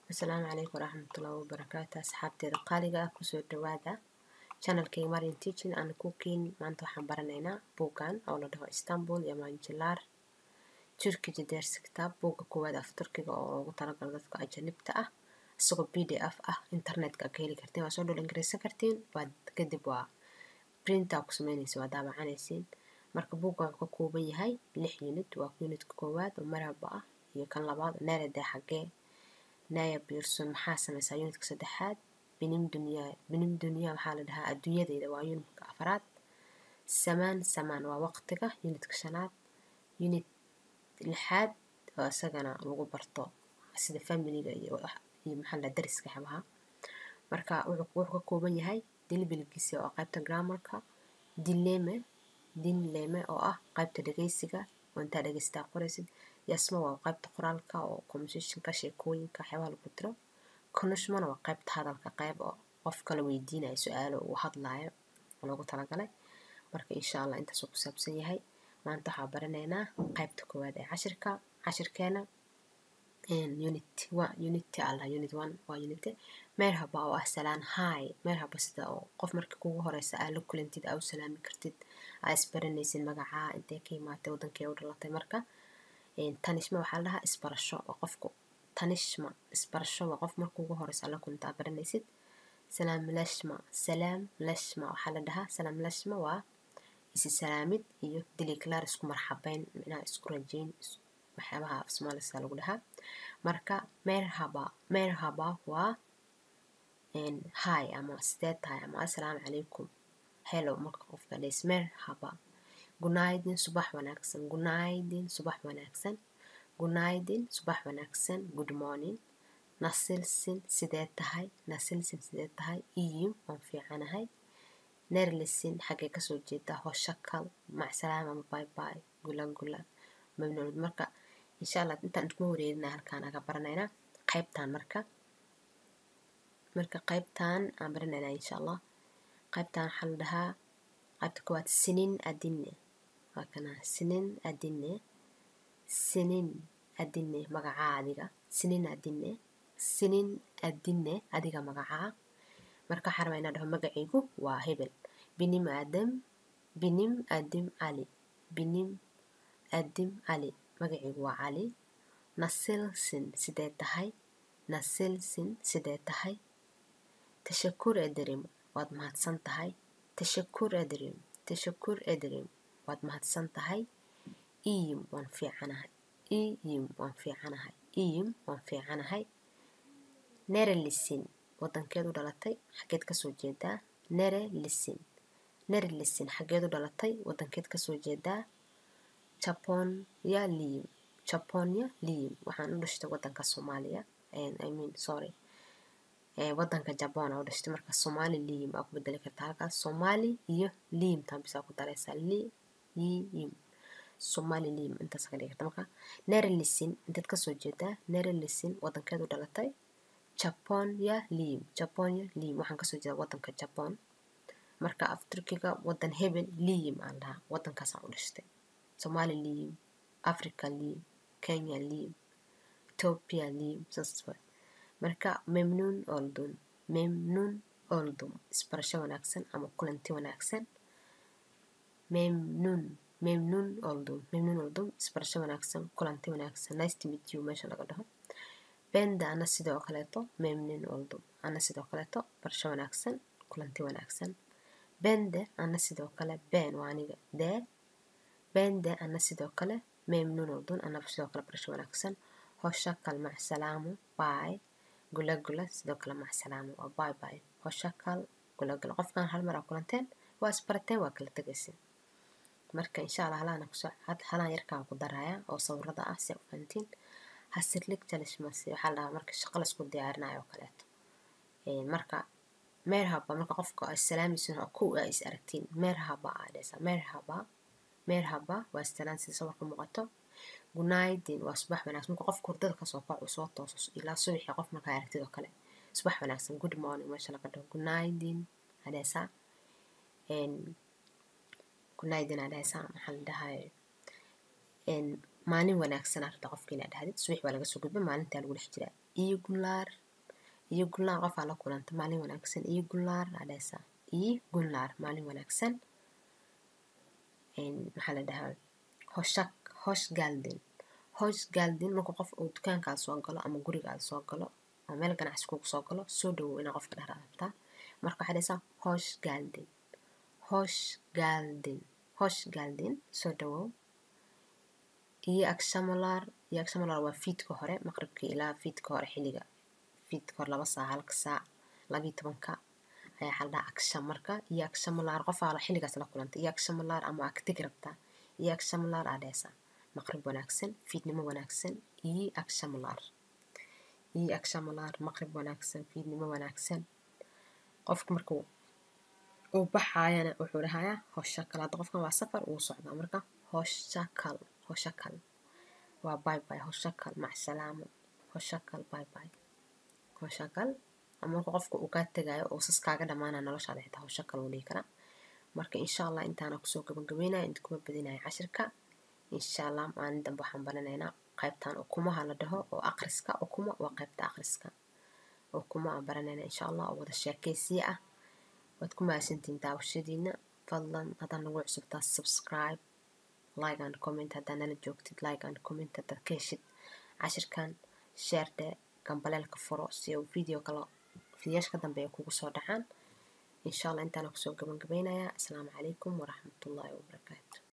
asalaamu calaykum waraxmatullaahi wabarakaatu asxaabteeda qaaliga ah kusoo dhawaada channelkayga marian teaching and cooking maanta waxaan baranaynaa buuggan oo la dhaho istanbul iyo manjilaar turkija dersi kitaab buugga koowaad af turkiga oo loogu talagalo dadka ajanibta ah isagoo b d f ah internetka ka heli kartiin waa soo dhul ingiriisan kartiin waad kadib waa printa ku sameynaysa waa daabacanaysiin marka buuggan wuxuu ka kooban yahay lix unit waa unitka koowaad oo maraba ah iyo kan labaad oo neeradee xagee naya pearson maxaa sameysaa unitka saddexaad binim dunyaa binim dunyaa waxaa la dhahaa adduunyadeyda waa unitka afaraad samaan samaan waa waqtiga unitka shanaad unit lixaad oo isagana lagu barto sida familiga iyo iyo maxaa la dariska xabaha marka wuxuu ka kooban yahay dilbilgiisi oo qaybta grammarka dileme dinleme oo ah qaybta dhegeysiga oo intaa dhegeystaa qoraysid yasmo waa qaybta qoraalka oo conversationka sheekooyinka waxyaabaha lagu diro konushmana waa qaybta hadalka qayb oo qof kala weydiinayo su-aalo uu hadlaayo loogu talagalay marka insha allah intaasuu ku saabsan yahay maanta waxaa baranaynaa qaybta koowaad ee cashirka cashirkeena unit unity allah unit one waa unity meerhaba oo ah salaan hi meerhaba sida oo qof markii kugu horeysa aa la kulantid aa u salaami kartid aa isbaranaysid magacaa intee ka imaatay wadankee u dhalatay marka tanishma waxaa la dhahaa isbarasho waa qofku tanishma isbarasho waa qof marka ugu horeysa la kulanta aa baranaysid salaam lashma salaam lashma waxaa la dhahaa salaam lashma waa isi salaamid iyo diliclar isku marxabeyn micnaha isku rajeyn waxyaabaha af soomaalisa lagu dhahaa marka meerhaba meerhaba waa hi ama sidee tahay ama assalaamu calaykum hello marka qofka dhays meerhaba gunaydin subax wanaagsan gunaydin subax wanaagsan gunaydin subax wanaagsan good morning nasilsin sidee tahay nasilsin sidee tahay iyim waan fiicanahay nerlisin xaggee kasoo jeedaa hoshakal macsalaam ama bye bye gula gula mamnuucd marka insha allah intaan iskuma wareerinaa halkaan aga baranaynaa qaybtaan marka marka qaybtaan aan baranaynaa insha allah qaybtaan waxaa la dhahaa qaybta koowaad sinin adine waa kana sinin adine sinin adine magacaa adiga sinin adine sinin adine adiga magacaa marka waxaa rabaa inaa dhaho magacaygu waa hebel binim aadam binim adim cali binim adim cali magacaygu waa cali nasilsin sidee tahay nasilsin sidee tahay tashakur ederim waad mahadsan tahay tashakur ederim tashakur ederim waad mahadsan tahay iyim waan fiicanahay iyim waan fiicanahay iyim waan fiicanahay nere lisin wadankeed u dhalatay xaggeed kasoo jeedaa nere lisin nere lisin xaggeed u dhalatay wadankeed kasoo jeedaa japonya liyim japonya liyim waxaan u dhashtay wadanka soomaaliya i mean sorry wadanka jabon aa u dhashtay marka soomaali liyim aa ku bedeli kartaa halkaas soomaali iyo liyim taambis aa ku daraysaa li yiyim soomaali liyim intaas ka dhigi karta marka nere lisin inteed kasoo jeedaa nere lisin wadankeed u dhalatay japonya liyim japonya liyim waxaan kasoo jeedaa wadanka jabon marka af turkiga wadan hebel liyim aan dhahaa wadankaasaan u dhashtay soomaali liyim africa liyim kenya liyim ethiopia liyim saas waay marka memnuun oldun memnuun oldum isbarasho wanaagsan ama kulanti wanaagsan memnuun memnuun oldum memnuun oldum isbarasho wanaagsan kulanti wanaagsan nice to meet you meesha laga dhaho benda ana sidoo kaleeto memnuun oldum ana sidoo kaleeto barasho wanaagsan kulanti wanaagsan bende ana sidoo kale ben waa aniga dee bende ana sidoo kale memnuun oldun ana sidoo kale barasho wanaagsan hoshakal macsalaamu bye gula gula sidoo kale macsalaamo waa bye bye hoshakal gula gula qofkan hal mar aa kulanteen waa isbarateen waa kala tegaysin marka insha allah halaana kusoo halaan yarkaan ku daraya oo sawirada ah si fahantiin hasirlig jalishmasi waxaa la dhahaa marka shaqo laisku diyaarinayo oo kaleeto marka meerhaba marka qofka ay salaamaysin oo kow aa is aragtiin meerhaba aa dhehaysaa meerhaba meerhaba waa istalaan sida sawirka muuqato gunaydin waa subax wanaagsan marka qofka hurdada kasoo kaco soo tooso ilaa subaxii qof markaa aragtid oo kale subax wanaagsan good morning meesha laga dhaho gunaydin adheesaa gunaydin adheesaa maxaa la dhahay maalin wanaagsan arta qofka inaad dhahdid subax waa laga soo gudba maalintaa lagu dhex jiraa iyo gulaar iyo gulaar qofaa la kulanta maalin wanaagsan iyo gulaar adheesa iyo gulaar maalin wanaagsan maxaa la dhahaa hoshak hosh gaaldin hosh gaaldin marka qof uu dukaankaada soo galo ama gurigaada soo galo ama meel ganacsi kugu soo galo soo dhawow inaa qofka dhahda rabtaa marka waxaa dhahaysaa hosh gaaldin hosh gaaldin hosh gaaldin soo dhawow iyo agshamalaar iyo agshamalaar waa fiidka hore maqribkii ilaa fiidka hore xilliga fiidka hore laba saac halka saac labiyo tobanka ayaa xaldhaa agsha marka iyo agshamalaar qofaa xilligaas la kulanta iyo agshamalaar ama agtig rabtaa iyo agshamalaar aa dhehaysaa maqrib wanaagsan fiidnimo wanaagsan iyo agshamalaar iyo agshamalaar maqrib wanaagsan fiidnimo wanaagsan qofka markuu uu baxaayana wuxuu dhahayaa hoshakal hadda qofkan waa safar uu socdaa marka hoshakal hoshakal waa bye bye hoshakal macsalaamo hoshakal bye bye hoshakal ama marka qofka uu kaa tegaayo oo sas kaaga dhamaanaya noloshaada xitaa hoshakal uu dhihi karaa marka insha allah intaana kusoo gabagabeynaya inta kuma badinaya cashirka insha allah maalin dambe waxaan baranaynaa qaybtan ukumaha la dhaho oo aqriska ukuma waa qaybta aqriska ukuma aan baranayna insha allah oo wada sheekaysiya ah waad ku mahadsantihiin daawashadiina fadlan haddaad nagu cusubtaa subscribe like and comment haddaad nala joogtid like and comment haddaad ka heshid cashirkan sheerde gambaleelka furo si uu video kale fideyaasha ka dambeeya kugu soo dhacaan insha allah intaana kusoo gabangabeynayaa asalaamu calaykum waraxmatullaahi wabarakaatu